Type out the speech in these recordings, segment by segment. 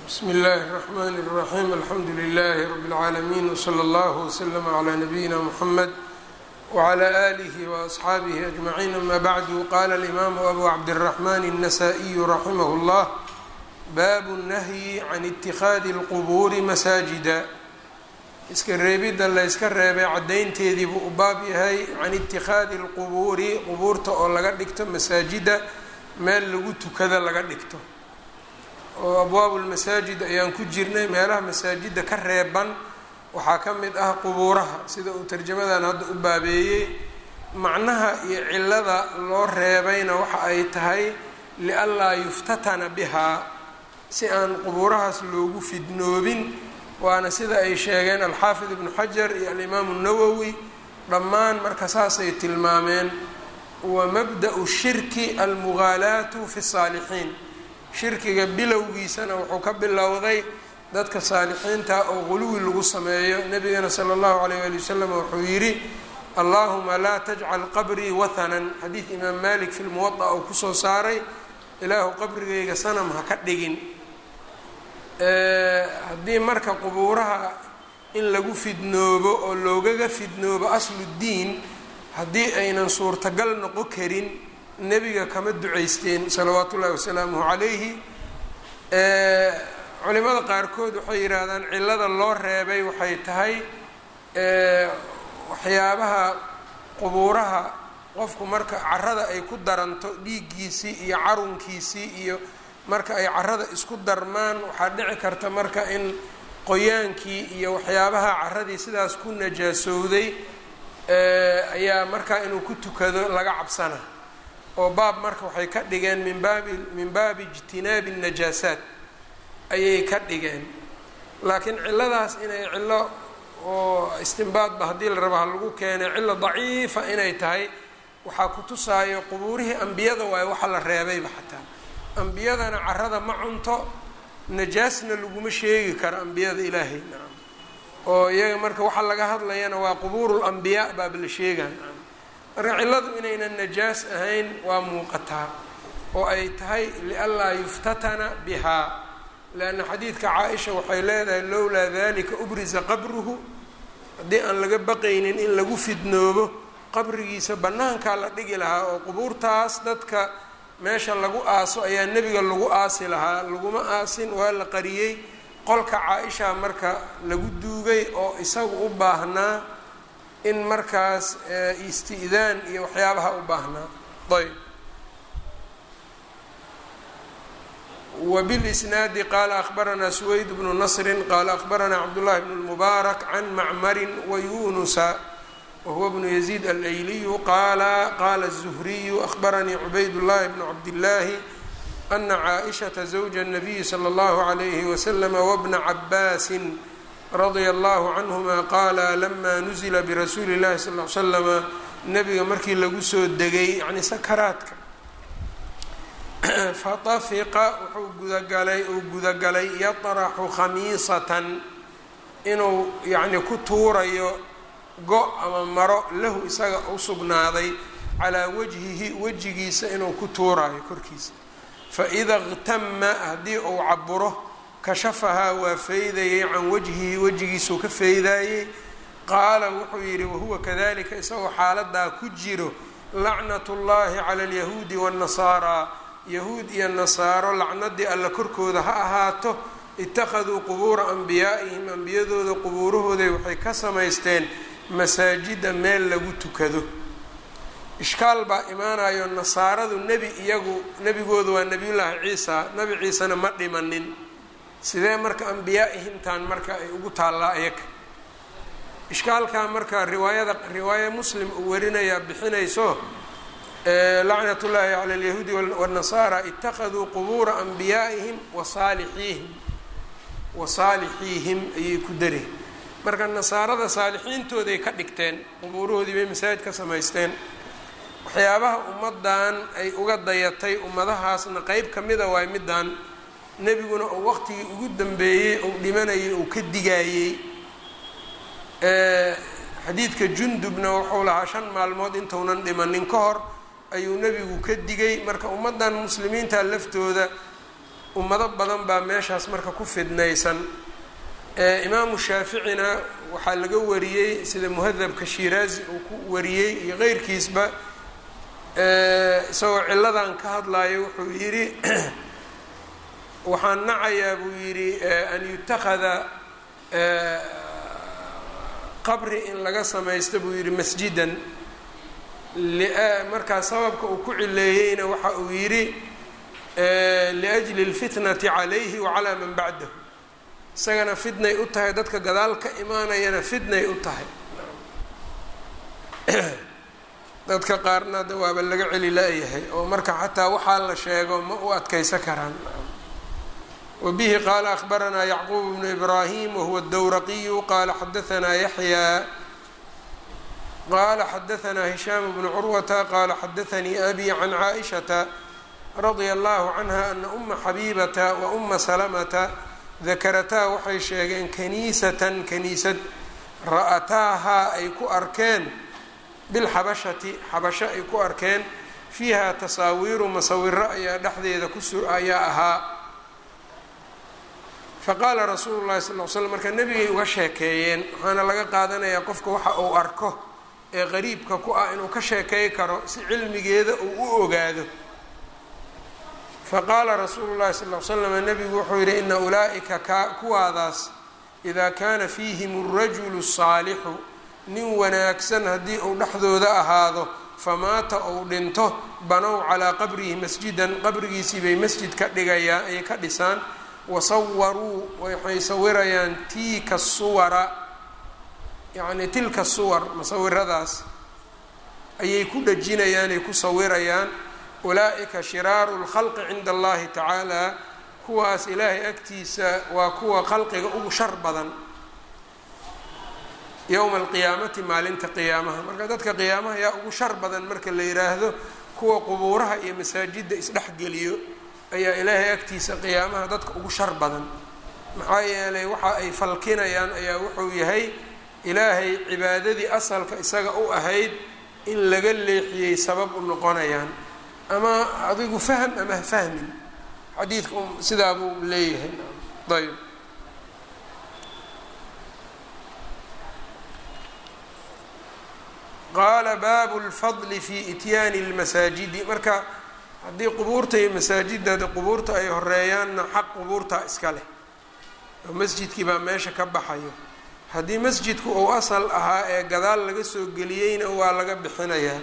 bsmi اllahi الرحmn الرaxيm alxamdu لlh rb العaalamiin wslى اllah wslm عlى nabiyina mxamed wعlى آlih وaصxaabih أجmaعiin ama bعdu qala اlimaamu abu cabdالرaحman النasائiyu raximah اllah bab الnahyi can اtikhaadi اlqbuuri masaajida iska reebidda la yska reebay caddaynteedii buu u baab yahay can itikhaadi اlqubuuri qubuurta oo laga dhigto masaajida meel lagu tukada laga dhigto oo abwaabu lmasaajid ayaan ku jirnay meelaha masaajidda ka reeban waxaa ka mid ah qubuuraha sida uu tarjamadan hadda u baabeeyey macnaha iyo cilada loo reebayna waxa ay tahay lianlaa yuftatana bihaa si aan qubuurahaas loogu fidnoobin waana sida ay sheegeen alxaafid ibnu xajar iyo alimaamu nawowi dhammaan marka saasay tilmaameen wa mabda'u shirki almugaalaatu fi saalixiin shirkiga bilowgiisana wuxuu ka bilowday dadka saalixiinta oo quluwi lagu sameeyo nebigana sala allahu calayh waali wasalam wuxuu yidhi allahuma laa tajcal qabrii wathanan xadiid imaam malik fi lmuwada oo kusoo saaray ilaahu qabrigayga sanam ha ka dhigin haddii marka qubuuraha in lagu fidnoobo oo loogaga fidnoobo asludiin haddii aynan suurtagal noqon karin nebiga kama ducaysteen salawaatu ullahi wasalaamuhu calayhi culimada qaarkood waxay yidhaahdaan cilada loo reebay waxay tahay waxyaabaha qubuuraha qofku marka carada ay ku daranto dhiiggiisii iyo carunkiisii iyo marka ay carada isku darmaan waxaa dhici karta marka in qoyaankii iyo waxyaabaha caradii sidaas ku najaasowday ayaa markaa inuu ku tukado laga cabsana oo baab marka waxay ka dhigeen min baabi min baabi ijtinaabi najaasaat ayay ka dhigeen laakiin ciladaas inay cillo oo istimbaadba haddii la raba ha lagu keenay cillo daciifa inay tahay waxaa ku tusaayo qubuurihii ambiyada waayo waxa la reebayba xataa ambiyadana carada ma cunto najaasna laguma sheegi karo ambiyada ilaahay nacam oo iyaga marka waxaa laga hadlayana waa qubuuru lambiyaa baaba la sheegaa nacam marka cilladu inaynan najaas ahayn waa muuqataa oo ay tahay lianlaa yuftatana bihaa leanna xadiidka caa-isha waxay leedahay lowlaa dalika ubrisa qabruhu haddii aan laga baqaynin in lagu fidnoobo qabrigiisa bannaankaa la dhigi lahaa oo qubuurtaas dadka meesha lagu aaso ayaa nebiga lagu aasi lahaa laguma aasin waa la qariyey qolka caa-isha marka lagu duugay oo isagu u baahnaa in markaas isti'daan iyo waxyaabaha u baahnaa ayb wbilisnaadi qaala akhbaranaa suweyd bnu nasrin qaala akhbaranaa cabdullahi bn lmubaarak can macmarin wayunusa wahuwa bnu yaziid alayliyu qaala qaala الzuhriyu akhbaranii cubayd llahi bnu cabdillaahi ana caaishata zawja الnabiyi slى اllahu عalayhi waslama wbna cabaasin radia allahu canhuma qaala lama nuzila birasuuli اllahi sal l slama nabiga markii lagu soo degay yani sakaraadka fatafiqa wuxuu gudagalay uu gudagalay yaطraxu khamiisatan inuu yacni ku tuurayo go ama maro lahu isaga u sugnaaday calaa wajhihi wejigiisa inuu ku tuurayo korkiisa faida اqtama haddii uu caburo kashafahaa waa feydayay can wajhihi wejigiisuu ka feydayey qaala wuxuu yidhi wahuwa kadalika isagoo xaaladaa ku jiro lacnat اllahi cala اlyahuudi wالnasaara yahuud iyo nasaaro lacnadii alla korkooda ha ahaato ittakhaduu qubuura anbiyaa'ihim ambiyadooda qubuurahooday waxay ka samaysteen masaajida meel lagu tukado ishkaal baa imaanayo nasaaradu nebi iyagu nebigooda waa nebiyullaahi ciisa nebi ciisena ma dhimanin sidee marka ambiyaa-ihimtaan marka ay ugu taallaa ayaga ishkaalkaa marka riwaayada riwaaya muslim uu warinayaa bixinayso lacnat ullaahi cala alyahuudi wاnnasaara itakaduu qubuura anbiyaa'ihim wasaalixiihim wa saalixiihim ayay ku dareen marka nasaarada saalixiintooday ka dhigteen qubuurahoodii bay masaajid ka samaysteen waxyaabaha ummadan ay uga dayatay ummadahaasna qeyb kamida waay middan nebiguna uu waqtigii ugu dambeeyey uu dhimanayay uu ka digaayey xadiidka jundubna wuxuu lahaa shan maalmood intuunan dhimanin ka hor ayuu nebigu ka digay marka ummaddan muslimiinta laftooda ummado badan baa meeshaas marka ku fidnaysan imaamu shaaficina waxaa laga wariyey sida muhadabka shiraazi uu ku wariyey iyo qeyrkiisba isagoo ciladan ka hadlayo wuxuu yidhi waxaan nacayaa buu yidhi an yutakhada qabri in laga samaysto buu yidhi masjidan markaa sababka uu ku cileeyeyna waxa uu yidhi liajli اlfitnati calayhi wacalaa man bacdahu isagana fitnay u tahay dadka gadaal ka imaanayana fitnay u tahay dadka qaarna de waaba laga celi la-yahay oo marka xataa waxaa la sheego ma u adkaysa karaan wabihi qaala akhbaranaa yacquub bnu ibraahim wahuwa dowraqiyu qaala xadaanaa yaxyaa qaala xadaanaa hishaam bnu curwata qaala xadaanii abi can caaishata radia allahu canha ana uma xabiibata wa uma salamata dakarataa waxay sheegeen kaniisatan kaniisad ra-ataahaa ay ku arkeen bilxabashati xabasho ay ku arkeen fiiha tasaawiiru masawiro ayaa dhexdeeda kusu ayaa ahaa faqaala rasuulu llahi sal l slam marka nebigay uga sheekeeyeen waxaana laga qaadanayaa qofka waxa uu arko ee qariibka ku ah inuu ka sheekey karo si cilmigeeda uu u ogaado faqaala rasuulu llahi sal l slam nebigu wuxuu yidhi ina ulaa'ika ka kuwaadaas idaa kaana fiihim alrajulu saalixu nin wanaagsan haddii uu dhexdooda ahaado famaata ou dhinto banow calaa qabrihi masjidan qabrigiisii bay masjid ka dhigayaan ay ka dhisaan wasawaruu waxay sawirayaan tiika suwara yacni tilka suwar masawiradaas ayay ku dhajinayaan ay ku sawirayaan ulaa-ika shiraaru lkhalqi cinda allahi tacaala kuwaas ilaahay agtiisa waa kuwa khalqiga ugu shar badan yowma alqiyaamati maalinta qiyaamaha marka dadka qiyaamaha yaa ugu shar badan marka la yidhaahdo kuwa qubuuraha iyo masaajidda isdhexgeliyo ayaa ilaahay agtiisa qiyaamaha dadka ugu shar badan maxaa yeelay waxa ay falkinayaan ayaa wuxuu yahay ilaahay cibaadadii asalka isaga u ahayd in laga leexiyey sabab u noqonayaan ama adigu fahm ama fahmin xadiidka sidaa buu leeyahay ayb qaala baabu lfadli fi ityaani lmasaajidi marka haddii qubuurta iyo masaajidda de qubuurta ay horeeyaanna xaq qubuurtaa iska leh oo masjidkii baa meesha ka baxayo haddii masjidku uu asal ahaa ee gadaal laga soo geliyeyna waa laga bixinayaa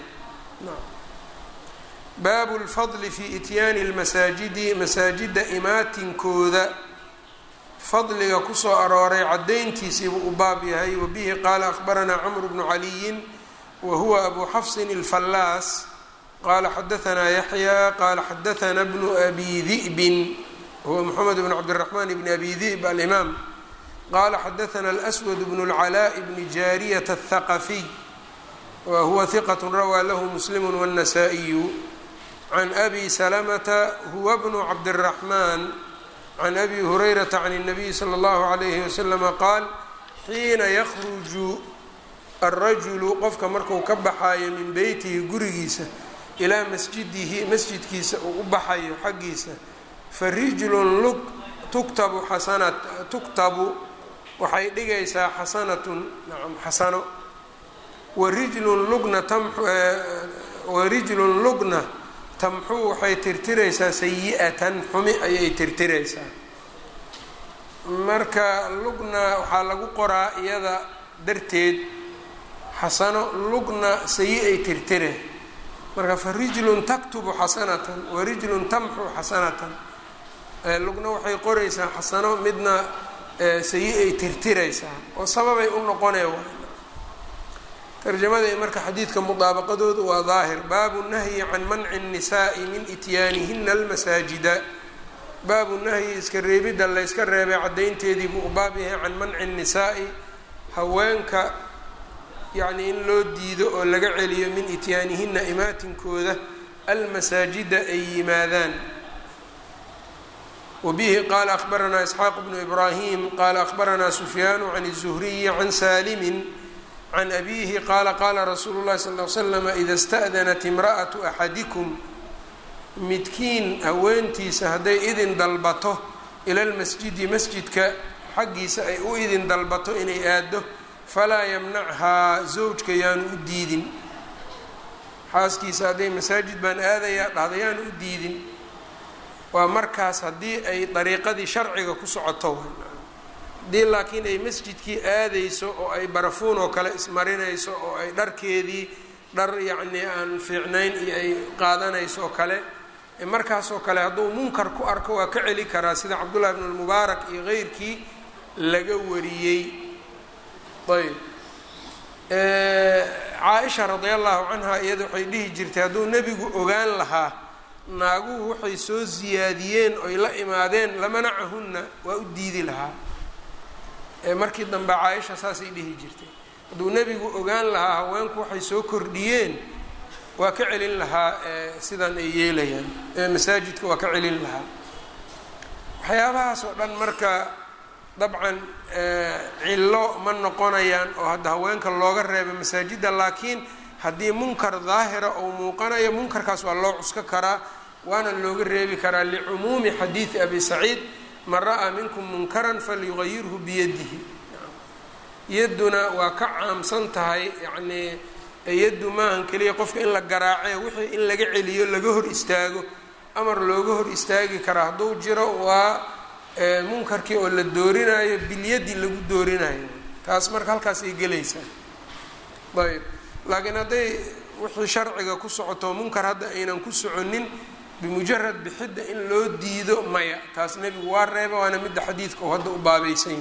baabu lfadli fi ityaani lmasaajidi masaajidda imaatinkooda fadliga kusoo arooray caddayntiisiibuu u baab yahay wabihi qaala akhbaranaa camru bnu caliyin wa huwa abu xafsin alfallaas qala xadaanaa yaxya qaala xadaanaa bnu abi di'bin huwa moxamed bn cabdiraxmaan bni abi di'b alimaam qala xadaanaa alswad bnu اlcalaaء bni jaariyat aلthaqafiy wa huwa hiqat rawaa lahu muslim wالnasaa-iyu can abi salamata huwa bnu cabdiraxmaan can abi hurayrata can الnabiy slى اllahu عalayhi waslama qaal xiina yakruju alrajulu qofka marku ka baxaayo min beytihi gurigiisa ilaa masjidihi masjidkiisa uu u baxayo xaggiisa fa rijlun lug tuktabu xasana tuktabu waxay dhigaysaa xasanatun nacam xasano wa rijlun lugna tamxu wa rijlun lugna tamxuu waxay tirtiraysaa sayi-atan xumi ayay tirtiraysaa marka lugna waxaa lagu qoraa iyada darteed xasano lugna sayi ay tirtire marka fa rijlun taktubu xasanatan wa rijlun tamxu xasanatan lugna waxay qoraysaa xasano midna sayi ay tirtiraysaa oo sababay u noqonee tarjamada marka xadiidka mudaabaqadoodu waa daahir baabu nahyi can manci الnisaءi min ityaanihina almasaajida baabu nahyi iska reebidda layska reebay caddaynteedii buu u baab yahay can manci الnisaai haweenka yacni in loo diido oo laga celiyo min ityaanihina imaatinkooda almasaajida ay yimaadaan wabihi qaala akhbaranaa isxaaq bnu ibraahim qaala akhbaranaa sufyaanu can الzuhriyi can saalimin can abiihi qaala qaala rasuulu llahi sal l slama ida sta'danat imra'atu axadikum midkiin haweentiisa hadday idin dalbato ilalmasjidi masjidka xaggiisa ay u idin dalbato inay aado falaa yamnachaa zawjka yaanu u diidin xaaskiisa hadday masaajid baan aadayaa dhahda yaanu u diidin waa markaas haddii ay dariiqadii sharciga ku socoto haddii laakiin ay masjidkii aadayso oo ay barafuun oo kale ismarinayso oo ay dharkeedii dhar yacnii aan fiicnayn iyo ay qaadanayso oo kale markaasoo kale hadduu munkar ku arko waa ka celi karaa sida cabdullahi bn lmubaarak iyo keyrkii laga wariyey ayb caaisha radia allahu canha iyada waxay dhihi jirtay hadduu nebigu ogaan lahaa naaguhu waxay soo siyaadiyeen oy la imaadeen lamanacahunna waa u diidi lahaa markii dambe caaisha saasay dhihi jirtay hadduu nebigu ogaan lahaa haweenku waxay soo kordhiyeen waa ka celin lahaa sidan ay yeelayaan masaajidka waa ka celin lahaa waxyaabahaas oo dhan marka dabcan cillo ma noqonayaan oo hadda haweenka looga reeba masaajidda laakiin haddii munkar daahira ou muuqanayo munkarkaas waa loo cusko karaa waana looga reebi karaa licumuumi xadiidi abi saciid man ra'aa minkum munkaran falyugayirhu biyadihi yadduna waa ka caamsan tahay yacnii yaddu maahan keliya qofka in la garaace wixii in laga celiyo laga hor istaago amar looga hor istaagi karaa hadduu jiro waa munkarkii oo la doorinayo bilyadi lagu doorinayo taas marka halkaas ay gelaysaa ayb laakiin hadday wixii sharciga ku socoto munkar hadda aynan ku soconin bimujarad bixidda in loo diido maya taas nebigu waa reeba waana midda xadiidka oo hadda u baabaysan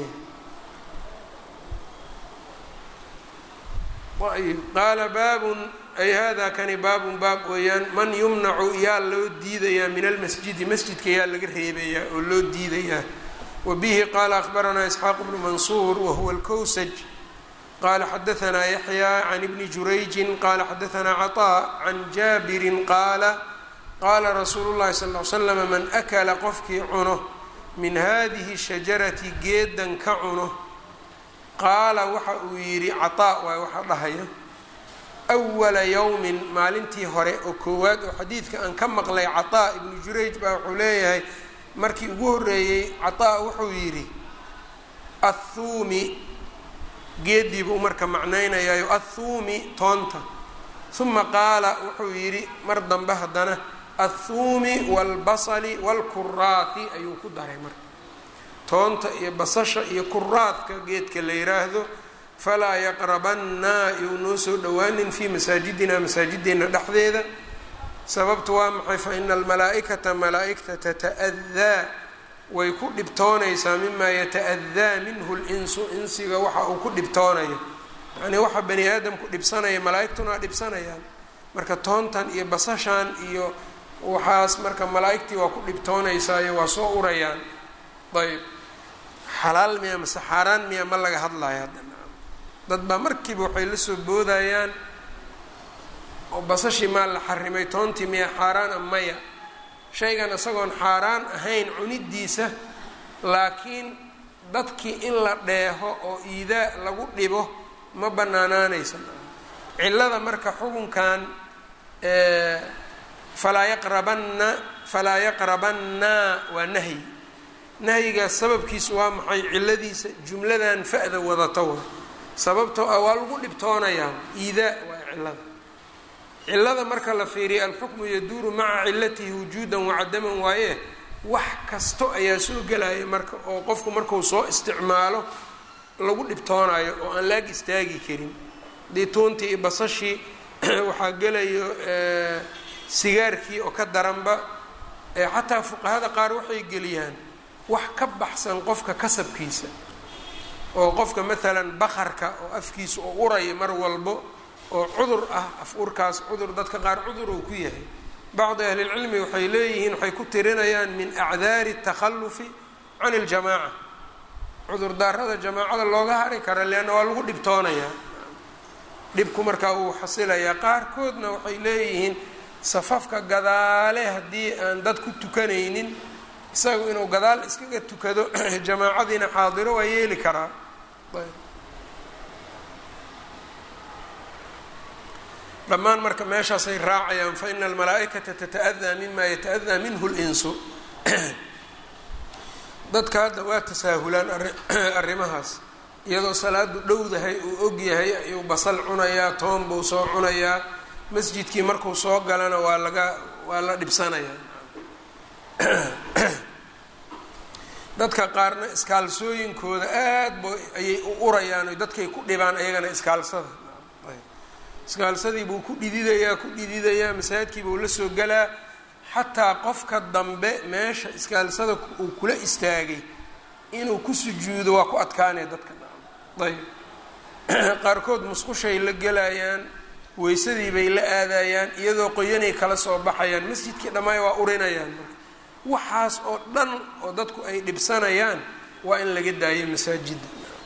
yahay qaala baabun ay hada kani baabun baab weeyaan man yumnacu yaa loo diidayaa min almasjidi masjidka yaa laga reebayaa oo loo diidayaa wa bihi qaala akhbaranaa isxaaq bnu mansuur wahuwa alkowsaj qala xadaanaa yaxya can ibni jurayjin qala xadaanaa caطaa can jaabirin qaala qaala rasuulu llahi sal l slama man akala qofkii cuno min hadihi shajarati geedan ka cuno qaala waxa uu yidhi caطaa waay waxa dhahaya awala yowmin maalintii hore oo koowaad oo xadiidka aan ka maqlay caطaa ibnu jurayj baa wuxuu leeyahay markii ugu horeeyey caطaa wuxuu yidhi athuumi geedii buu marka macnaynayaayo athuumi toonta uma qaala wuxuu yidhi mar dambe haddana athuumi waalbasali waalkuraafi ayuu ku daray marka toonta iyo basasha iyo kuraadka geedka la yiraahdo falaa yaqrabanna yuu noo soo dhowaanin fii masaajidina masaajideenna dhexdeeda sababtu waa maxay fa ina almalaa'ikata malaa'igta tata'adaa way ku dhibtoonaysaa mimaa yata-adaa minhu linsu insiga waxa uu ku dhibtoonayo yacnii waxa bani aadamku dhibsanaya malaa'igtuna dhibsanayaan marka toontan iyo basashan iyo waxaas marka malaa'igtii waa ku dhibtoonaysaayo waa soo urayaan ayb xalaal miya mase xaaraan miya ma laga hadlayo hadda dad baa markiiba waxay la soo boodayaan oo basashii maa la xarimay toontii miya xaaraana maya shaygan isagoon xaaraan ahayn cunidiisa laakiin dadkii in la dheeho oo iidaa lagu dhibo ma banaanaanaysa cillada marka xukunkan falaa yaqrabanna falaa yaqrabanna waa nahyi nahyigaas sababkiisu waa maxay cilladiisa jumladan fa-da wadata wa sababtoo ah waa lagu dhibtoonayaa iidaa waa cillada cillada marka la fiiriya alxukmu yaduuru maca cilatihi wujuudan wacadaman waaye wax kasto ayaa soo gelaya marka oo qofku marku soo isticmaalo lagu dhibtoonayo oo aan laag istaagi karin hadii tuuntii iyo basashii waxaa gelayo sigaarkii oo ka daranba xataa fuqahada qaar waxay geliyaan wax ka baxsan qofka kasabkiisa oo qofka maalan bakarka oo afkiisa oo uraya mar walbo oo cudur ah af urkaas cudur dadka qaar cudur uu ku yahay bacdi ahlilcilmi waxay leeyihiin waxay ku tirinayaan min acdaari takhalufi can iljamaaca cudur daarada jamaacada looga hari kara leanna waa lagu dhibtoonayaa dhibku markaa uu xasilayaa qaarkoodna waxay leeyihiin safafka gadaale haddii aan dad ku tukanaynin isagu inuu gadaal iskaga tukado jamaacadiina xaadiro waa yeeli karaa dhammaan marka meeshaasay raacayaan fa ina almalaa-ikata tata-adaa mima yata-adaa minhu linsu dadka hadda waa tasaahulaan arrimahaas iyadoo salaadu dhowdahay uu ogyahay ayuu basal cunayaa toon buu soo cunayaa masjidkii markuu soo galana waa laga waa la dhibsanayaa dadka qaarna iskaalsooyinkooda aad ba ayay u urayaan o dadkay ku dhibaan ayagana iskaalsada iskaalsadii buu ku dhididayaa ku dhididayaa masaajidkii buu la soo galaa xataa qofka dambe meesha iskaalsada uu kula istaagay inuu ku sujuudo waa ku adkaanaya dadka ayb qaarkood musqushay la gelayaan weysadii bay la aadayaan iyadoo qoyanay kala soo baxayaan masjidkii dhammaay waa urinayaan waxaas oo dhan oo dadku ay dhibsanayaan waa in laga daayo masaajida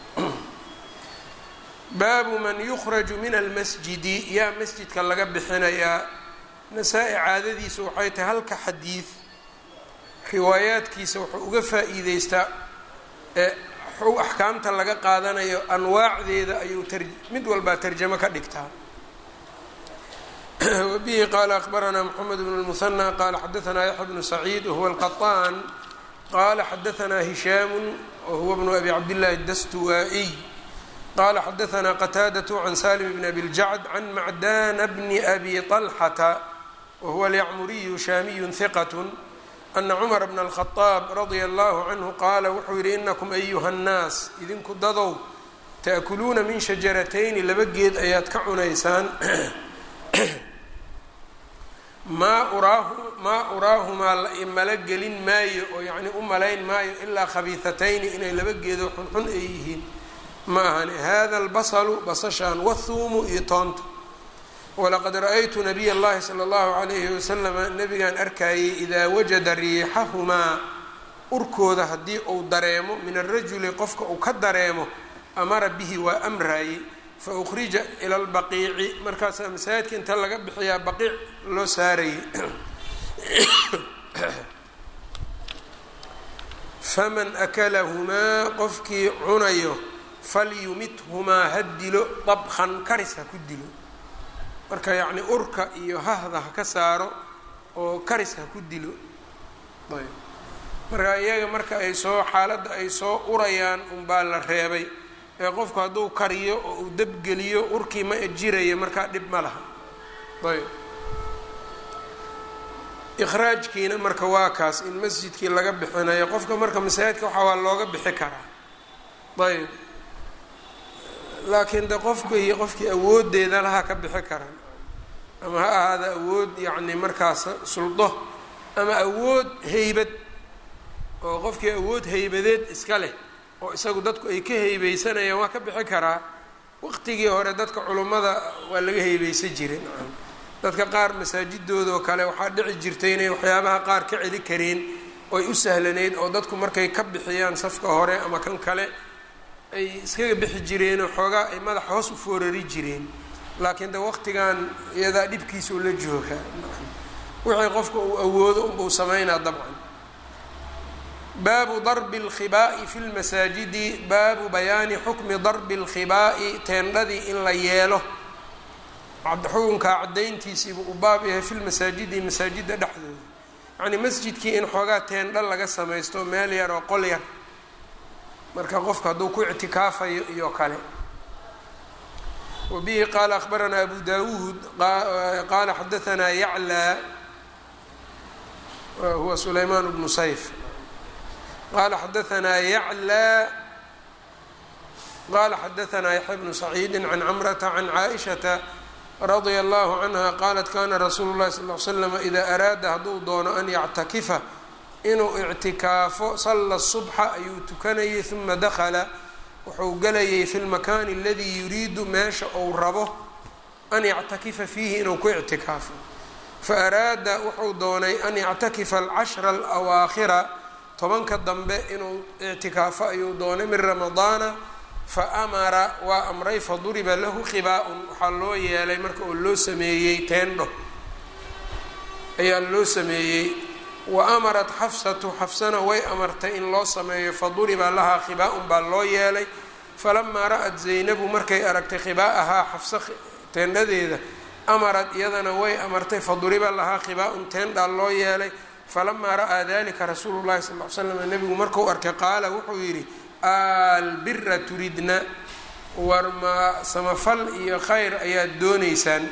baabu man yukhraju min almasjidi yaa masjidka laga bixinayaa nasaa-i caadadiisa waxay tahay halka xadiid riwaayaadkiisa wuxuu uga faa-iideystaa ee axkaamta laga qaadanayo anwaacdeeda ayuu mid walbaa tarjamo ka dhigtaa wbihi qaala akbaranaa mxamed bn اlmuhanى qala xadaanaa yaxya bnu saciid wahuwa alqaطaan qala xadaanaa hishaamu wahuwa bnu abi cabdillahi dastuwaa-iy qala xadaanaa qataadaة can salim bn abi ljacd can macdana bni abi طalxata wahuwa alyacmuriyu shaamiyu hiqat ana cumara bna alkhadaab radia allahu canhu qaala wuxuu yihi inakum ayuha nnaas idinku dadow taakuluuna min shajaratayni laba geed ayaad ka cunaysaan maa uraahu maa uraahumaa la imala gelin maayo oo yacni u malayn maayo ilaa khabiihatayni inay laba geedo xunxun ay yihiin ma ahani hada albasalu basashaan wathuumu iyo toonta walaqad ra-aytu nabiy اllahi salى اllahu alayhi wasalama nabigaan arkayay idaa wajada riixahumaa urkooda haddii uu dareemo min arajuli qofka uu ka dareemo amara bihi waa amraayey fa ukhrija ila lbaqiici markaasaa masaajidka inta laga bixiyaa baqiic loo saarayay faman akalahumaa qofkii cunayo falyumithumaa ha dilo dabkan karis ha ku dilo marka yacni urka iyo hahda ha ka saaro oo karis ha ku dilo ayb marka iyaga marka ay soo xaaladda ay soo urayaan unbaa la reebay ee qofku hadduu kariyo oo uu dabgeliyo urkii ma jiraya markaa dhib ma laha ayb ikhraajkiina marka waa kaas in masjidkii laga bixinayo qofka marka masaajidka waxaa waa looga bixi karaa ayb laakiin de qofku iyo qofkii awoodeeda laha ka bixi karaan ama ha ahaada awood yacni markaas suldo ama awood heybad oo qofkii awood heybadeed iska leh oo isagu dadku ay ka heybeysanayaan waa ka bixi karaa waqtigii hore dadka culummada waa laga heybeysan jiray dadka qaar masaajidoodaoo kale waxaa dhici jirtay inay waxyaabaha qaar ka celi kareen oy u sahlanayd oo dadku markay ka bixiyaan safka hore ama kan kale ay iskaga bixi jireenoo xoogaa ay madaxa hoos u foorari jireen laakiin de waqtigan iyadaa dhibkiisa ula joogaa wixii qofka uu awoodo unbuu sameynaa dabcan baabu darbi اlkhibaa'i fi lmasaajidi baabu bayaani xukmi darbi اlkhibaa'i teendhadii in la yeelo xukunkaa caddayntiisiibuu u baab yahay fi lmasaajidi masaajidda dhexdooda yacnii masjidkii in xoogaa teendha laga samaysto meel yar oo qol yar marka qofka hadduu ku ictikaafayo iyo kale wa bihi qaala akhbaranaa abu dawuud qaala xadaanaa yaclaa huwa sulaymaan bnu sayf qala xadaanaa yaclaa qala xadaanaa yaxya bnu saciidi can camrata can caaishata radia allahu canha qaalat kana rasuulu llahi sal l slam idaa araada hadduu doono an yactakifa inuu ictikaafo salla subxa ayuu tukanayay uma dakala wuxuu galayay fi lmakaani aladii yuriidu meesha uu rabo an yactakifa fiihi inuu ku ictikaafo faaraada wuxuu doonay an yactakifa alcashra alawaakhira tobanka dambe inuu ictikaafo ayuu doonay min ramadaana fa amara waa amray faduriba lahu khibaa-un waxaa loo yeelay marka uu loo sameeyey teendho ayaa loo sameeyey wa amarat xafsatu xafsana way amartay in loo sameeyo faduriba lahaa khibaa-un baa loo yeelay falamaa ra-at zaynabu markay aragtay khibaa-ahaa xafsa teendhadeeda amarad iyadana way amartay faduriba lahaa khibaa-un teendhaa loo yeelay falamaa ra'aa dalika rasuulu llahi sal ly slam nebigu markuu arkay qaala wuxuu yidhi albira turidna war ma samafal iyo khayr ayaad doonaysaan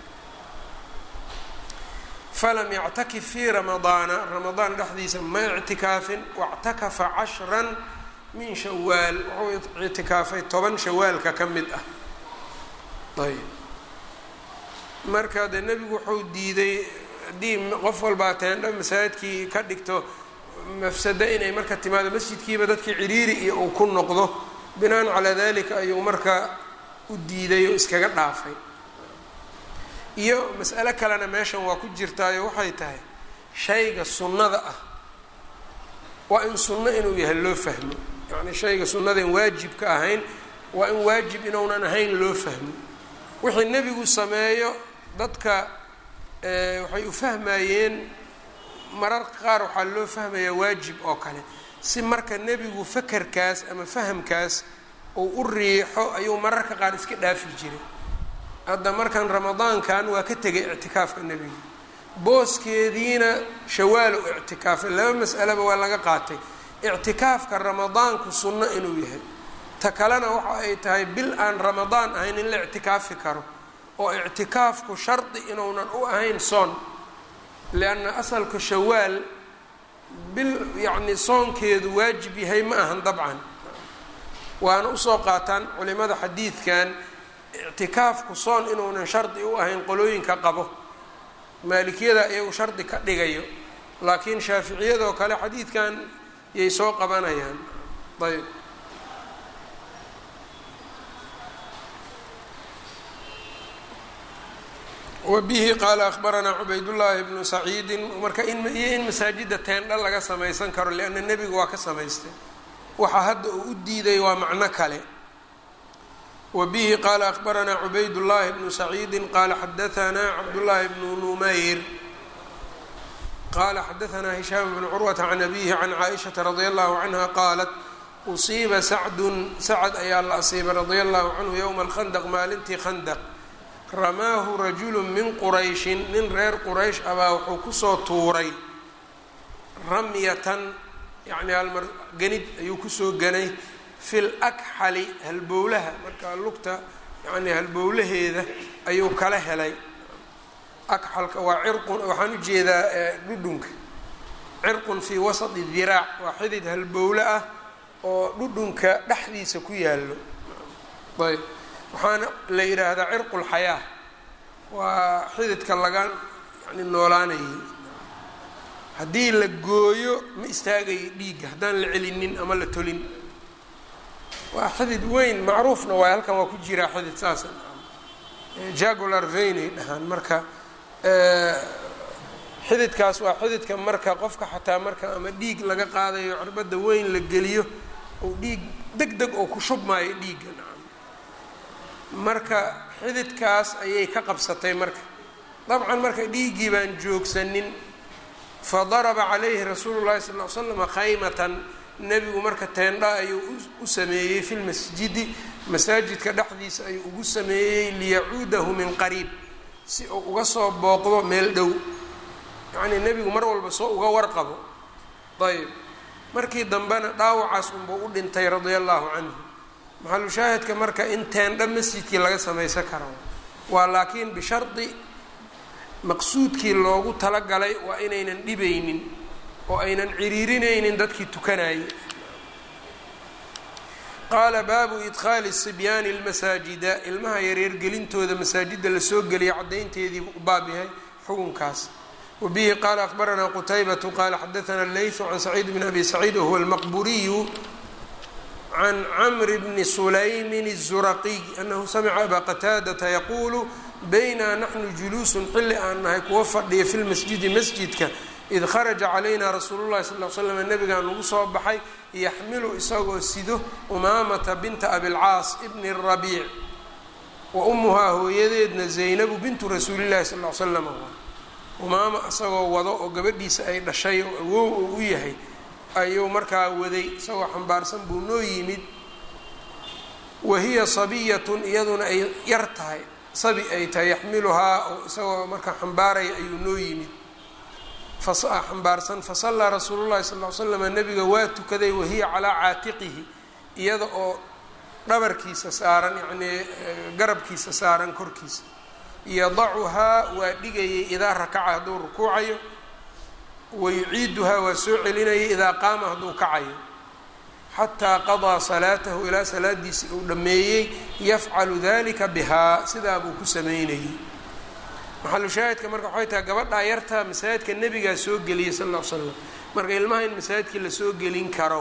falam yactakif fii ramadaana ramadaan dhexdiisa ma ictikaafin wactakafa cashran min shawaal wuxuu ictikaafay toban shawaalka ka mid ah ayb marka dee nebigu wuxuu diiday haddii qof walbaa teendho masaajidkii ka dhigto mafsado inay marka timaado masjidkiiba dadkii ciriiri iyo uu ku noqdo binaan calaa dalika ayuu marka u diiday oo iskaga dhaafay iyo mas'alo kalena meeshan waa ku jirtaayo waxay tahay shayga sunnada ah waa in sunno inuu yahay loo fahmo yacni shayga sunnadan waajibka ahayn waa in waajib inuunan ahayn loo fahmo wixii nebigu sameeyo dadka waxay u fahmayeen mararka qaar waxaa loo fahmayaa waajib oo kale si marka nebigu fakerkaas ama fahamkaas uu u riixo ayuu mararka qaar iska dhaafi jiray hadda markan ramadaankan waa ka tegay ictikaafka nebiga booskeediina shawaal u ictikaafay laba mas'aleba waa laga qaatay ictikaafka ramadaanku sunno inuu yahay ta kalena waxa ay tahay bil aan ramadaan ahayn in la ictikaafi karo oo ictikaafku shardi inuunan u ahayn soon lianna asalka shawaal bil yacni soonkeedu waajib yahay ma ahan dabcan waana usoo qaataan culimada xadiidkan ictikaafku soon inuunan shardi u ahayn qolooyinka qabo maalikiyada iyagu shardi ka dhigayo laakiin shaaficiyadoo kale xadiidkan yay soo qabanayaan ayb wabihi qaala ahbaranaa cubaydullaahi bnu saciidin marka iyo in masaajida teendha laga samaysan karo lianna nebigu waa ka samaystay waxa hadda uu u diiday waa macno kale wabihi qaala ahbaranaa cubaydullaahi bnu saciidin qaala xadaanaa cabdullaahi bnu numayr qaala xadaanaa hishaam bnu curwata can abihi can caaishata radia allahu canha qaalat usiiba sacdun sacad ayaa la asiibay radia allahu canhu yowma alkhandaq maalintii khandaq ramaahu rajulu min qurayshin nin reer quraysh abaa wuxuu kusoo tuuray ramyatan yacni halmar ganid ayuu kusoo ganay fil akxali halbowlaha marka lugta yacni halbowlaheeda ayuu kala helay akxalka waa cirqun waxaan u jeedaa dhudhunka cirqun fii wasati diraac waa xidid halbowle ah oo dhudhunka dhexdiisa ku yaallo ayb waxaana la yidhaahdaa cirqu lxayaa waa xididka laga yani noolaanayay haddii la gooyo ma istaagayo dhiigga haddaan la celinin ama la tolin waa xidid weyn macruufna waay halkan waa ku jiraa xidid saasa jagular vainay dhahaan marka xididkaas waa xididka marka qofka xataa marka ama dhiig laga qaadayo cirbadda weyn la geliyo ou dhiig deg deg oo ku shubmaayo dhiigga marka xididkaas ayay ka qabsatay marka dabcan marka dhiiggii baan joogsanin fa daraba calayhi rasuulu llahi sal l slama khaymatan nebigu marka teendha ayuu u sameeyey fi lmasjidi masaajidka dhexdiisa ayuu ugu sameeyey liyacuudahu min qariib si uu uga soo booqdo meel dhow yacnii nebigu mar walba soo uga warqabo ayb markii dambena dhaawacaas unbuu u dhintay radia allahu canhu maxalu shaahidka marka in teendha masjidkii laga samaysan karo waa laakiin bishardi maqsuudkii loogu talagalay waa inaynan dhibaynin oo aynan ciriirinaynin dadkii tukanayay qaala baabu idkhaali sibyaani lmasaajida ilmaha yareergelintooda masaajidda lasoo geliya caddaynteediibu u baab yahay xukunkaas wabihi qaala akbaranaa qutaybatu qaala xadaanaa leysu can saciid bn abi saciid wahuwa almaqburiyu can camr bni sulaymin الzuraqiy anahu samica abaa qataadata yaquulu baynaa naxnu juluusun xilli aan nahay kuwa fadhiya fi lmasjidi masjidka id kharaja calayna rasuulu llahi sal l slam nabigaa nagu soo baxay yaxmilu isagoo sido umaamata binta abilcaas ibni rabiic wa ummuhaa hooyadeedna zaynabu bintu rasuulillahi sal l slam umaama isagoo wado oo gabadhiisa ay dhashay oo awow oo u yahay ayuu markaa waday isagoo xambaarsan buu noo yimid wa hiya sabiyatun iyaduna ay yar tahay sabi ay tahay yaxmiluhaa oo isagoo markaa xambaaraya ayuu noo yimid xambaarsan fasallaa rasuulu llahi sal l slam nabiga waa tukaday wahiya calaa caatiqihi iyada oo dhabarkiisa saaran yacnii garabkiisa saaran korkiisa yadacuhaa waa dhigayay idaa rakaca hadduu rukuucayo wayuciiduhaa waa soo celinayay idaa qaama hadduu kacayo xataa qadaa salaatahu ilaa salaadiisii uu dhammeeyey yafcalu dalika bihaa sidaa buu ku sameynayay maxalu shaahidka marka waxay tahay gabadhaa yarta masaajidka nebigaa soo geliyay sal ll l slam marka ilmaha in masaajidkii lasoo gelin karo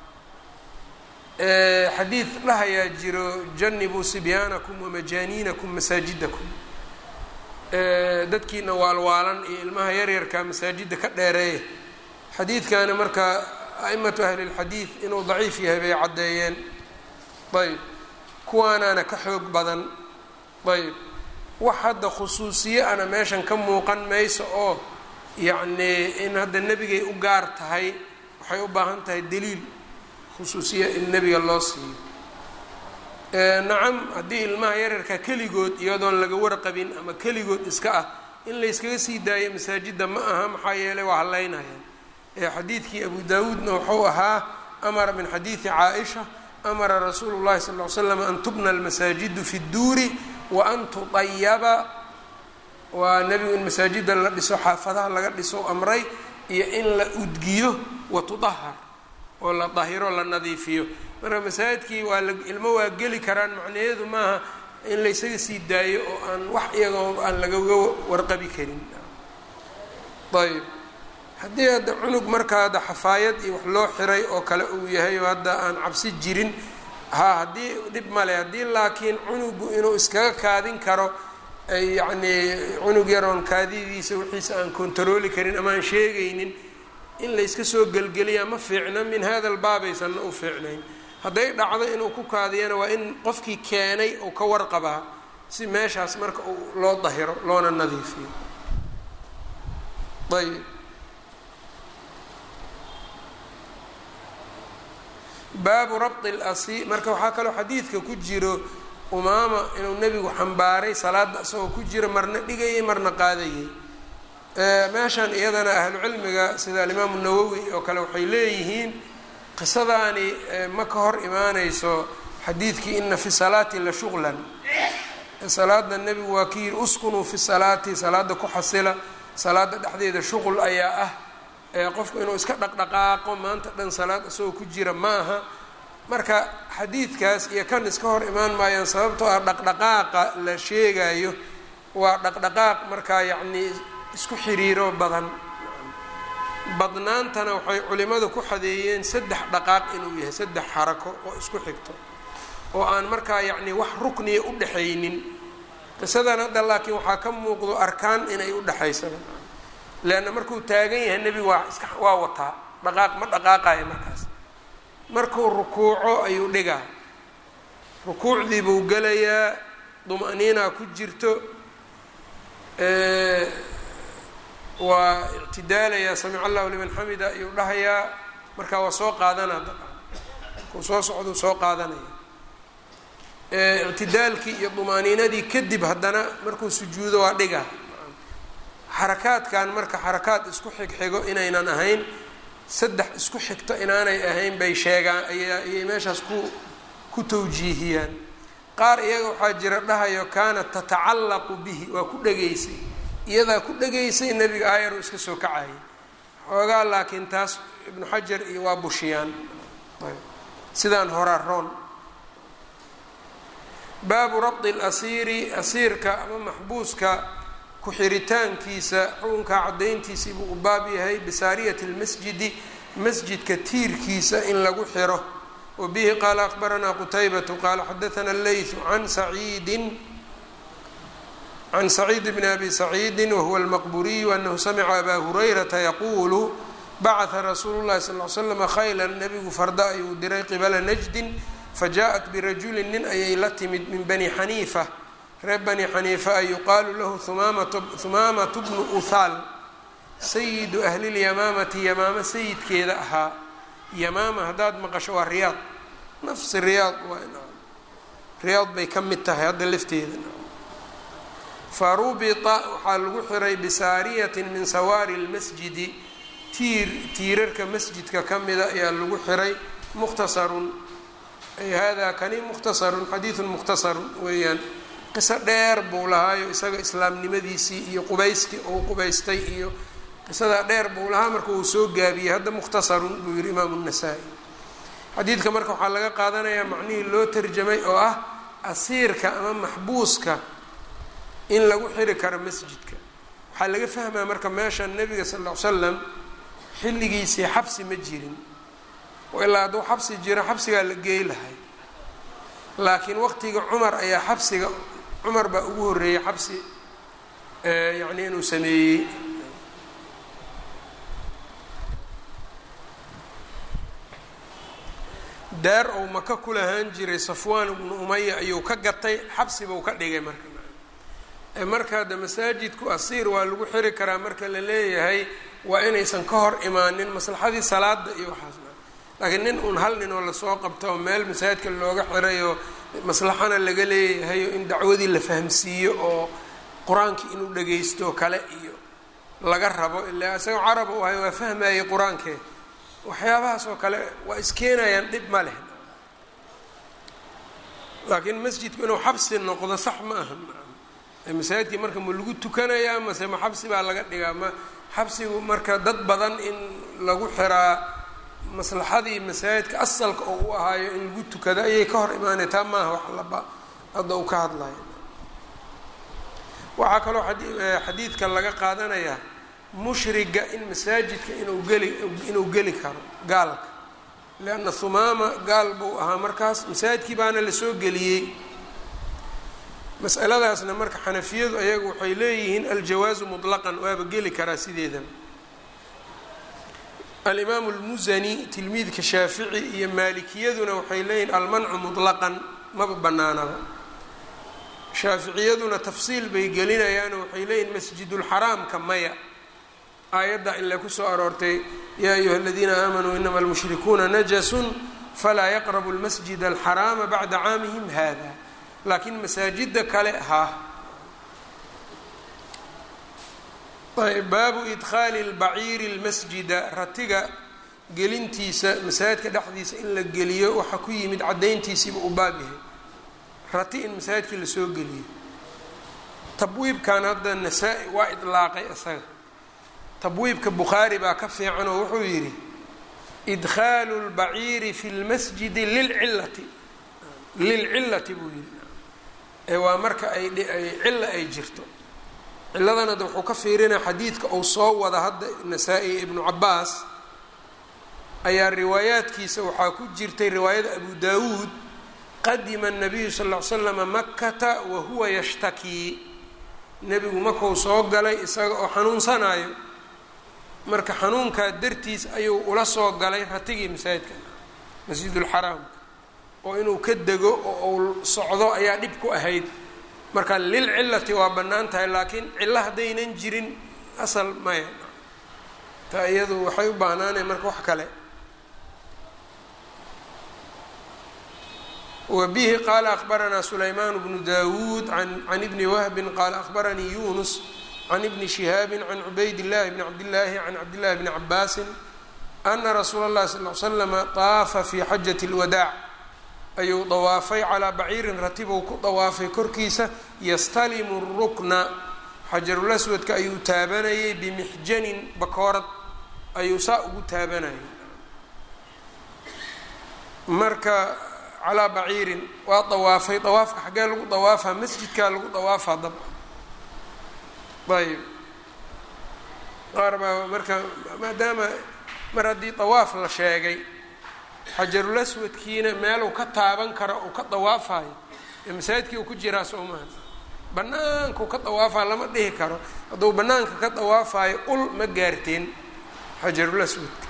xadiid dhahayaa jiro janibuu sibyaanakum wamajaaniinakum masaajidakum dadkiina waalwaalan iyo ilmaha yaryarka masaajidda ka dheereeya xadiidkani marka aimatu ahli lxadiid inuu daciif yahay bay caddeeyeen ayb kuwaanaana ka xoog badan ayb wax hadda khusuusiye ana meeshan ka muuqan mayso oo yacnii in hadda nebigay u gaar tahay waxay u baahan tahay daliil khusuusiye in nebiga loo siiyo nacam haddii ilmaha yararka keligood iyadoon laga warqabin ama keligood iska ah in layskaga sii daayo masaajidda ma aha maxaa yeelay waa hadlaynayaan xadiidkii abu daawuudna wuxuu ahaa amara min xadiidi caaisha amara rasuulu llahi sal l slam an tubna almasaajidu fi dduuri wa an tudayaba waa nebigu in masaajidda la dhiso xaafadaha laga dhiso amray iyo in la udgiyo wa tudahar oo la dahiro la nadiifiyo marka masaajidkii waa la ilmo waa geli karaan macnaheedu maaha in laysaga sii daayo oo aan wax iyagoo aan lagaga warqabi karin ayb haddii hadda cunug markaa hadda xafaayad iyo wax loo xiray oo kale uu yahay oo hadda aan cabsi jirin ha haddii dhib male haddii laakiin cunugu inuu iskaga kaadin karo ay yacnii cunug yaroon kaadidiisa wixiisa aan kontarooli karin ama aan sheegaynin in layska soo gelgeliyaa ma fiicna min hada albaabaysanna u fiicnayn hadday dhacdo inuu ku kaadiyana waa in qofkii keenay uu ka warqabaa si meeshaas marka uu loo dahiro loona nadiifiyo ayb baabu rabti lasi marka waxaa kaloo xadiidka ku jiro umaama inuu nebigu xambaaray salaada isagoo ku jiro marna dhigayay marna qaadayay meeshan iyadana ahlucilmiga sida alimaamu nawowi oo kale waxay leeyihiin qisadaani ma ka hor imaaneyso xadiidkii ina fi salaati la shuqlan salaada nebigu waa ki yiri uskunuu fi salaati salaada ku xasila salaada dhexdeeda shuqul ayaa ah qofku inuu iska dhaqdhaqaaqo maanta dhan salaad isagoo ku jira ma aha marka xadiidkaas iyo kan iska hor imaan maayaan sababtoo ah dhaqdhaqaaqa la sheegayo waa dhaqdhaqaaq markaa yacnii isku xiriiro badan badnaantana waxay culimadu ku xadeeyeen saddex dhaqaaq inuu yahay saddex xarako oo isku xigto oo aan markaa yacnii wax rukniya u dhexaynin qisadan hadda laakiin waxaa ka muuqdo arkaan inay u dhexaysaba leanna markuu taagan yahay nebigu waa iska waa wataa dhaqaaq ma dhaqaaqayo markaas markuu rukuuco ayuu dhigaa rukuucdii buu gelayaa duma-niinaa ku jirto waa ictidaalayaa samic allahu liman xamida ayuu dhahayaa markaa waa soo qaadanaa dabcan markuu soo socduu soo qaadanaya ictidaalkii iyo dumaaniinadii kadib haddana markuu sujuudo waa dhigaa xarakaadkan marka xarakaad isku xigxigo inaynan ahayn saddex isku xigto inaanay ahayn bay sheegaan ayay meeshaas ku ku tawjiihiyaan qaar iyaga waxaa jira dhahayo kaanat tatacallaqu bihi waa ku dhegaysay iyadaa ku dhegaysay nebiga aayar uu iska soo kacayay xoogaa laakiin taas ibnu xajar iyo waa bushiyaan sidaan horaa roon baabu rabdi lasiiri asiirka ama maxbuuska ku-xiritaankiisa xukunkaa caddayntiisii buu u baab yahay bisaariyati lmasjidi masjidka tiirkiisa in lagu xiro wa bihi qaala akbaranaa qutaybatu qaala xadaana leytu can saciidin can saciid bni abi saciidi wahuwa almaqburiyu anahu samica abaa hurayrata yaquulu bacata rasuulu llahi sal l slama khaylan nebigu farda ayuu diray qibala najdin fajaءat birajulin nin ayay la timid min bani xaniifa reer bani xaniifa a yuqaalu lahu humaamatu bnu uhaal sayidu ahli lyamaamati yamaamo sayidkeeda ahaa yamaama haddaad maqasho waa riyaad nafsi riyaad waa riyaad bay ka mid tahay hadda lafteeda farubita waxaa lagu xiray bisaariyatin min sawaari lmasjidi tiir tiirarka masjidka ka mida ayaa lagu xiray mukhtasarun ay hada kani mukhtasarun xadiidun mukhtasarun weeyaan qiso dheer buu lahaayo isaga islaamnimadiisii iyo qubayskii uu qubaystay iyo qisadaa dheer buu lahaa marka uu soo gaabiyey hadda mukhtasarun buu yihi imaamu nasaa-i xadiidka marka waxaa laga qaadanayaa macnihii loo tarjamay oo ah asiirka ama maxbuuska in lagu xiri karo masjidka waxaa laga fahmaa marka meesha nebiga sal ll ly slam xilligiisii xabsi ma jirin ilaa hadduu xabsi jiro xabsigaa la geey lahay laakiin waqtiga cumar ayaa xabsiga cumar baa ugu horreeyey xabsi yacni inuu sameeyey daar ou maka ku lahaan jiray safwaan ibnu umaya ayuu ka gatay xabsibuu ka dhigay marka marka hadda masaajidku asiir waa lagu xiri karaa marka la leeyahay waa inaysan ka hor imaanin maslaxadii salaada iyo waxaas laakiin nin uun hal nin oo lasoo qabto oo meel masaajidka looga xirayo maslaxana laga leeyahayo in dacwadii la fahamsiiyo oo qur-aankii inuu dhagaysto kale iyo laga rabo ilaa isagoo carab u ahay waa fahmayay qur-aankee waxyaabahaas oo kale waa iskeenayaan dhib ma leh laakiin masjidku inuu xabsi noqdo sax ma aha masaajidkii marka ma lagu tukanayaa mase ma xabsi baa laga dhigaa ma xabsigu marka dad badan in lagu xiraa maslaxadii masaajidka asalka oo u ahaayo in lagu tukado ayay ka hor imaanay taa maaha wax laba hadda uu ka hadlayo waxaa kaloo xadiidka laga qaadanayaa mushriga in masaajidka inuu geli inuu geli karo gaalka leanna humaama gaal buu ahaa markaas masaajidkii baana lasoo geliyey masaladaasna marka xanafiyadu ayagu waxay leeyihiin aljawaazu mutlaqan waaba geli karaa sideedaba alimaamu almusani tilmiidka shaafici iyo maalikiyaduna waxay leeyihiin almancu mutlaqan maba banaanaba shaaficiyaduna tafsiil bay gelinayaano waxay leeyihiin masjidulxaraamka maya aayadda ile kusoo aroortay yaa ayuha aladiina aamanuu inama almushrikuuna najasun falaa yaqrabu lmasjid alxaraama bacda caamihim hada laakiin masaajida kale ha ayb baabu idkhaali lbaciiri lmasjida ratiga gelintiisa masaajidka dhexdiisa in la geliyo waxaa ku yimid caddayntiisiiba u baab yahay rati in masaajidkii lasoo geliyo tabwiibkan hadda nasaa-i waa idlaaqay isaga tabwiibka bukhaari baa ka fiican oo wuxuu yidhi idkhaalu lbaciiri fi lmasjidi lilcilati lilcilati buu yidhi ee waa marka ay cilla ay jirto cilladan hadda wuxuu ka fiirinaya xadiidka uu soo wada hadda nasaa-i ibnu cabaas ayaa riwaayaadkiisa waxaa ku jirtay riwaayada abu daawuud qadima الnabiyu sal ll ly slama makata wa huwa yashtakii nebigu markuu soo galay isaga oo xanuunsanayo marka xanuunkaa dartiis ayuu ula soo galay ratigii masaajidka masjidulxaraamka oo inuu ka dego oo uu socdo ayaa dhib ku ahayd marka lilcilati waa bannaan tahay laakiin cillo haddaynan jirin asal maya taa iyadu waxay u baahnaaneen marka wax kale wbihi qala akbaranaa sulayman bnu dawuud can ibni wahbi qala akbaranii yunus can ibni shihaabi can cubayd اllahi bni cabdillaahi can cabdillahi bni cabaasi ana rasuula اllahi sal l slama طaafa fi xajati اlwadaac ayuu dawaafay calaa baciirin ratibou ku dawaafay korkiisa yastalimu rukna xajarulaswadka ayuu taabanayay bimixjanin bakoorad ayuu saa ugu taabanayay marka calaa baciirin waa dawaafay dawaafka xaggee lagu dawaafaa masjidkaa lagu dawaafaa dabca ayb qaar baa marka maadaama mar haddii dawaaf la sheegay xajarul aswadkiina meel uu ka taaban karo uu ka dawaafayo ee masaajidkii uu ku jiraa soo maha banaanka uu ka dawaafaa lama dhihi karo hadduu banaanka ka dawaafayo ul ma gaarteen xajarul aswadka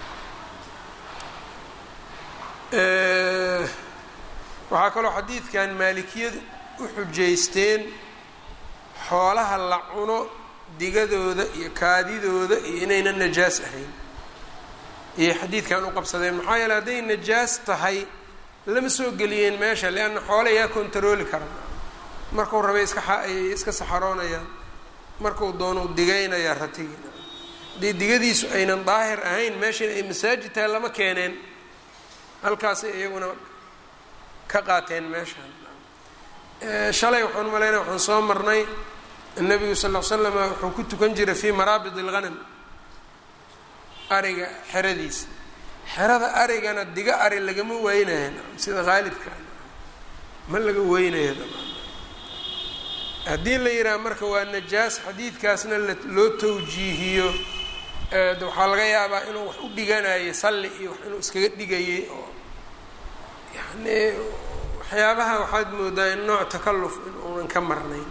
waxaa kaloo xadiidkan maalikiyadu u xujaysteen xoolaha la cuno digadooda iyo kaadidooda iyo inayna najaas ahayn ayay xadiidkan u qabsadeen maxaa yeele hadday najaas tahay lama soo geliyeen meesha leanna xoole yaa kontarooli kara marku rabay iska ayay iska saxaroonayaan marku doonuu digaynayaa ratigi haddii digadiisu aynan daahir ahayn meeshana ay masaajid tahay lama keeneen halkaasay iyaguna ka qaateen meeshaan shalay waxaan malaynaya waxaan soo marnay nabigu sal l slam wuxuu ku tukan jiray fii maraabid اlghanam ariga xeradiisa xerada arigana diga ari lagama weynaya sida haalibka ma laga weynaya haddii la yidhaha marka waa najaas xadiidkaasna loo tawjiihiyo waxaa laga yaabaa inuu wax u dhiganayo salli iyo wax inuu iskaga dhigayay oo yani waxyaabaha waxaad moodaa in nooc takalluf in uunan ka marnayn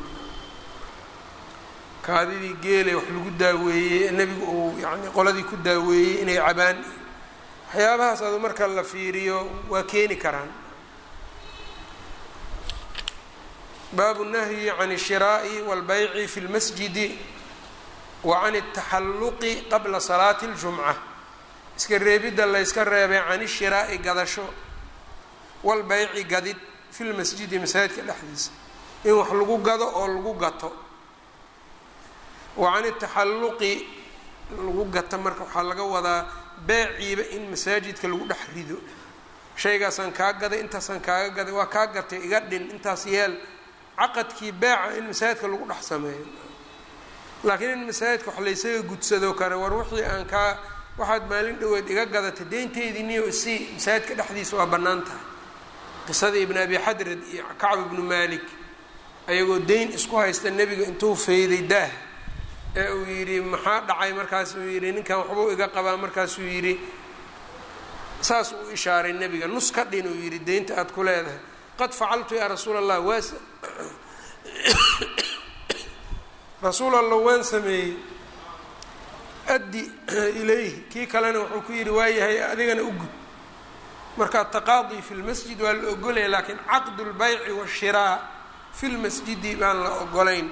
kaadidii geelay wax lagu daaweeyey nebigu uu yani qoladii ku daaweeyey inay cabaan waxyaabahaas adu marka la fiiriyo waa keeni karaan baabu nahyi can الshiraaءi wاlbayci fi اlmasjidi wa can الtaxalluqi qabla salaati اljumca iska reebidda layska reebay can ishiraa'i gadasho walbayci gadid fi lmasjidi masaajidka dhexdiisa in wax lagu gado oo lagu gato wa can itaxalluqi lagu gato marka waxaa laga wadaa beeciiba in masaajidka lagu dhex rido shaygaasaan kaa gaday intaasaan kaaga gaday waa kaa gatay iga dhin intaas yeel caqadkii beeca in masaajidka lagu dhex sameeyo laakiin in masaajidka wax laysaga gudsado kare war wixii aan kaa waxaad maalin dhoweed iga gadatay deynteydii niyo isii masaajidka dhexdiisa waa bannaan tahay qisadii ibn abi xadrad iyo kacb ibnu malik ayagoo deyn isku haysta nebiga intuu fayday daah ee uu yidhi maxaa dhacay markaasuu yidhi ninkan waxbuu iga qabaa markaasuu yidhi saas uu ishaaray nebiga nus ka dhin uu yidhi deynta aada ku leedahay qad facaltu yaa rasuul allah waas rasuul allah waan sameeyey addi ilayhi kii kalena wuxuu ku yidhi waayahay adigana u gud marka taqaadi fi lmasjid waa la ogolaya laakiin caqdu lbayci washiraa fi lmasjidi baan la ogolayn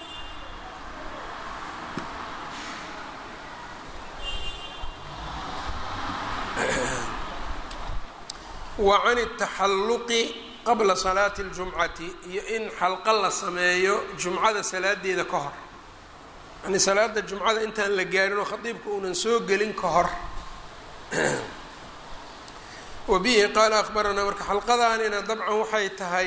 wa can اtaxalluqi qabla salaati اljumcati iyo in xalqa la sameeyo jumcada salaadeeda ka hor yani salaada jumcada intaan la gaarin oo khadiibka uunan soo gelin ka hor wa bihi qaala akhbaranaa marka xalqadaanina dabcan waxay tahay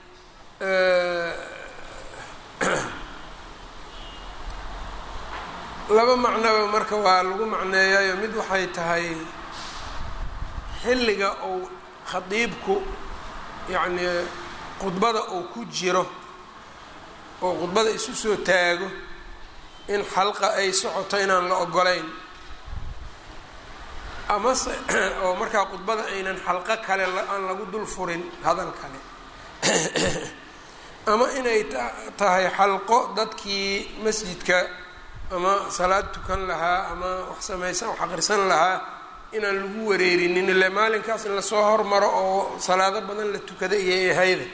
laba macnoba marka waa lagu macneeyayo mid waxay tahay xilliga uu khadiibku yacnii khudbada uu ku jiro oo khudbada isu soo taago in xalqa ay socoto inaan la ogolayn amase oo markaa khudbada aynan xalqo kale aan lagu dul furin hadal kale ama inay tahay xalqo dadkii masjidka ama salaad tukan lahaa ama wax samaysan wax aqrisan lahaa inaan lagu wareerinin ile maalinkaas in lasoo hormaro oo salaado badan la tukada iyay ahayda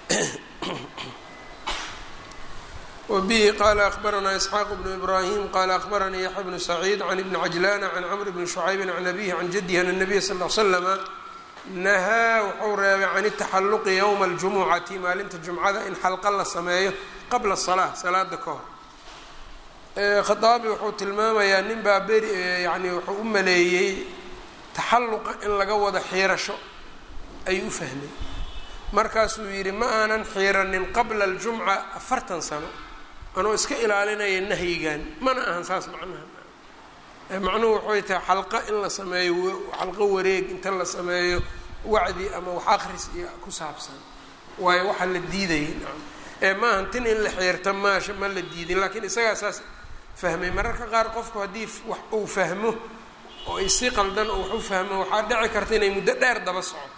wbihi qala akhbaranaa isxaaq bnu ibrahim qala akhbaranii yaxya bnu saciid can ibni cajlana can camr bni shucaybi can abihi can jadihi an nabiya sal l slama nahaa wuxuu reebay can itaxalluqi ywma aljumucati maalinta jumcada in xalqa la sameeyo qabla salaa salaada ka hor khaaabi wuxuu tilmaamayaa nin baa beri yani wuxuu u maleeyey taxalluqa in laga wado xiirasho ayuu u fahmay markaasuu yidhi ma aanan xiiranin qabla aljumca afartan sano anoo iska ilaalinaya nahyigan mana ahan saas macnaha macnuhu waxay tahay xalqa in la sameeyo xalqo wareeg inta la sameeyo wacdi ama wax akris iyo ku saabsan waayo waxaa la diidayay ee maahan tin in la xiirta maasha ma la diidin laakiin isagaa saas fahmay mararka qaar qofku haddii wax uu fahmo oo ay si qaldan oo wax u fahmo waxaa dhici karta inay muddo dheer daba socoto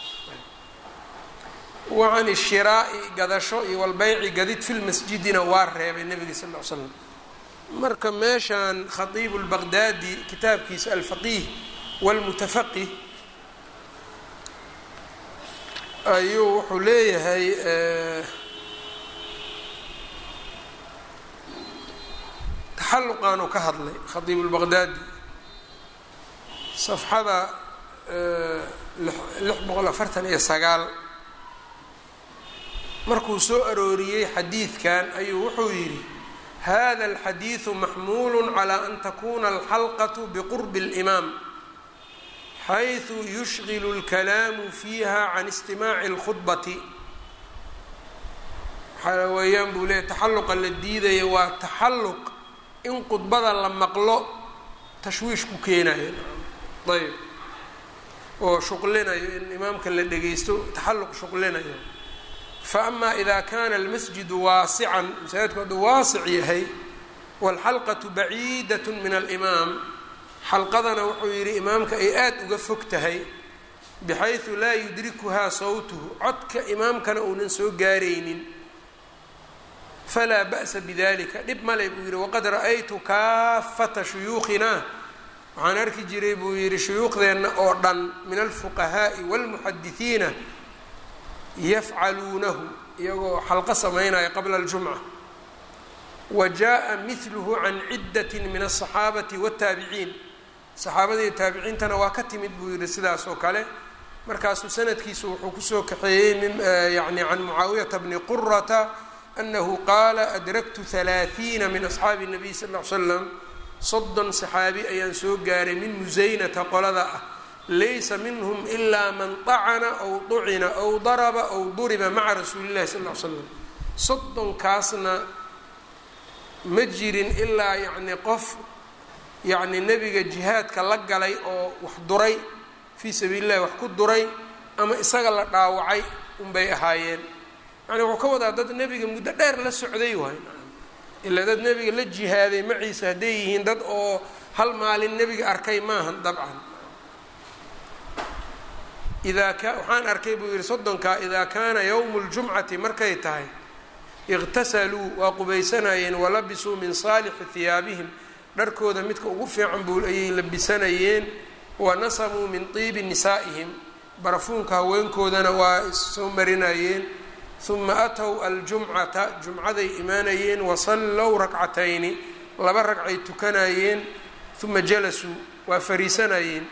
wacan ishiraa'i gadasho iyo walbayci gadid fi lmasjidina waa reebay nabiga sal l slam marka meeshan khatiibu lbaqdaadi kitaabkiisa alfaqiih walmutafaqih ayuu wuxuu leeyahay taxalluqaanuu ka hadlay khatiibu lbaqdaadi safxada lix boqol afartan iyo sagaal markuu soo arooriyey xadiidkan ayuu wuxuu yidhi hada alxadiidu maxmuulu calaa an takuna alxalqatu biqurbi اlimaam xayثu yushgilu اlkalaamu fiiha can istimaaci اlkhudbati waxaa weeyaan buu leeyahy taxalluqa la diidaya waa taxalluq in khudbada la maqlo tashwiish ku keenayo ayb oo shuqlinayo in imaamka la dhegeysto taxalluq shuqlinayo faama ida kana almasjidu waasican masaajidku hadduu waasic yahay waalxalqatu baciidat min alimaam xalqadana wuxuu yidhi imaamka ay aada uga fog tahay bixaysu laa yudrikuhaa sawtuhu codka imaamkana uunan soo gaaraynin falaa ba'sa bidalika dhib male buu yidhi waqad ra'aytu kaafata shuyuukhina waxaan arki jiray buu yidhi shuyuukhdeenna oo dhan min alfuqahaa'i waalmuxadisiina yafcaluunahu iyagoo xalqo samaynaya qabla aljumca wa jaa mihluhu can ciddati min aلصaxaabati wالtaabiciin saxaabadii taabiciintana waa ka timid buu yihi sidaas oo kale markaasuu sanadkiisu wuxuu kusoo kaxeeyey yani can mucaawiyata bni qurata anahu qaala adraktu halaaثiina min asxaabi الnabiy sal ll ly slam soddon saxaabi ayaan soo gaaray min musaynata qolada ah laysa minhm ilaa man طacana aw طucina aw daraba aw duriba maca rasuuli اllahi sal ly slam soddonkaasna ma jirin ilaa yacni qof yacni nebiga jihaadka la galay oo wax duray fii sabiili llahi wax ku duray ama isaga la dhaawacay unbay ahaayeen yani wuxuu ka wadaa dad nebiga muddo dheer la socday waay ilaa dad nebiga la jihaaday maciisa hadday yihiin dad oo hal maalin nebiga arkay maahan dabcan idaa ka waxaan arkay buu yihi soddonkaa idaa kaana yowmu ljumcati markay tahay iqtasaluu waa qubaysanayeen walabisuu min saalixi hiyaabihim dharkooda midka ugu fiican buu ayay labisanayeen wa nasamuu min tiibi nisaa'ihim barafuunka haweenkoodana waa issoo marinayeen huma atow aljumcata jumcaday imaanayeen wasallow rakcatayni laba ragcay tukanayeen uma jalasuu waa fariisanayeen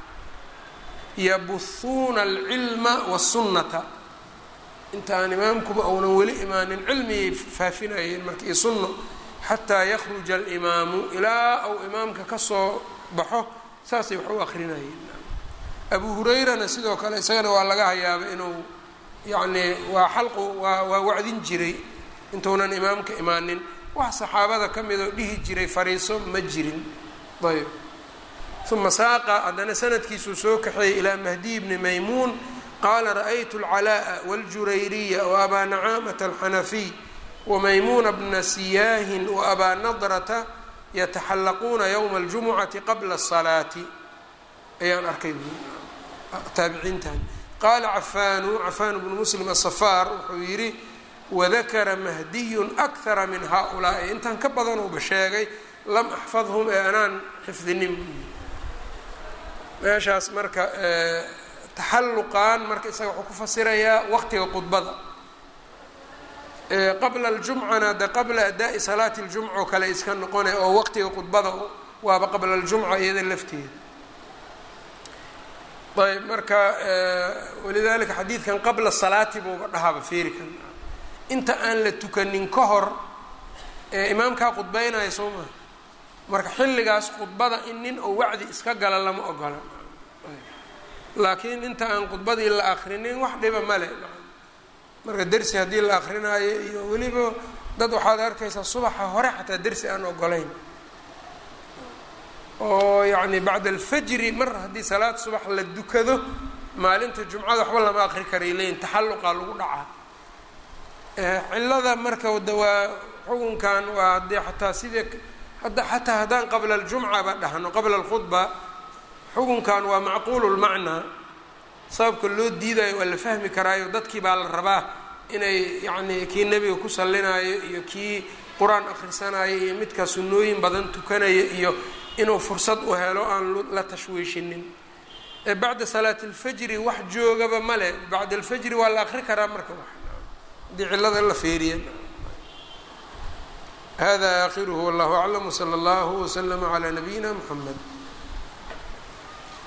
yabuhuuna alcilma wasunnata intaan imaamkuba uunan weli imaanin cilmiyay faafinayeen marka iyo sunno xataa yakhruja alimaamu ilaa uu imaamka kasoo baxo saasay wax u akrinayeen abu hurayrana sidoo kale isagana waa laga hayaaba inuu yacni waa xalqu waa waa wacdin jiray intuunan imaamka imaanin wax saxaabada ka midoo dhihi jiray fariiso ma jirin ayb uma saaqa haddana sanadkiisuu soo kaxeeyey ilaa mahdiy bni maymuun qaala ra'aytu alcalaa'a waاljurayriya waabaa nacaamata alxanafiy wamaymuuna bna siyaahin waabaa nadrata yataxallaquuna yowma aljumucati qabla asalaati ayaan arkay taabiciintan qaala cafaanu cafaan bnu muslim asafaar wuxuu yidhi wadakara mahdiyun akara min haaulaa'i intaan ka badanuuba sheegay lam axfadhum ee anaan xifdinin buu yidhi meeshaas marka taxalluqan marka isaga wuxuu ku fasirayaa waqtiga khudbada qabla aljumcana de qabla adaa'i salaati ljumca oo kale iska noqone oo waqtiga khudbada waaba qabla aljumca iyada lafteeda ayb marka walidalika xadiidkan qabla salaati buuba dhahaba feerikan inta aan la tukanin ka hor imaamkaa khudbeynaya soo maa marka xilligaas khudbada in nin oo wacdi iska gala lama ogola laakiin inta aan khudbadii la akrinin wax dhiba male marka dersi haddii la akrinaayo iyo weliba dad waxaad arkaysaa subaxa hore xataa dersi aan ogolayn oo yacni bacda alfajri mar haddii salaad subax la dukado maalinta jumcada waxba lama akri karay leyin taxalluqaa lagu dhacaa cilada marka de waa xukunkan waa haddii xataa sidii hadda xataa haddaan qabla aljumca ba dhahno qabla alkhudba xukunkan waa macquulu lmacnaa sababka loo diidayo waa la fahmi karaayo dadkii baa la rabaa inay yacni kii nebiga ku sallinaayo iyo kii qur-aan akhrisanayo iyo midkaa sunnooyin badan tukanayo iyo inuu fursad u helo aan la tashwiishinin bacda salaati alfajri wax joogaba male bacda alfajri waa la akri karaa marka wax haddii cillada la feeriya hada aakhiruhu wallahu aclam wsala allahu waslama calaa nabiyina mxamed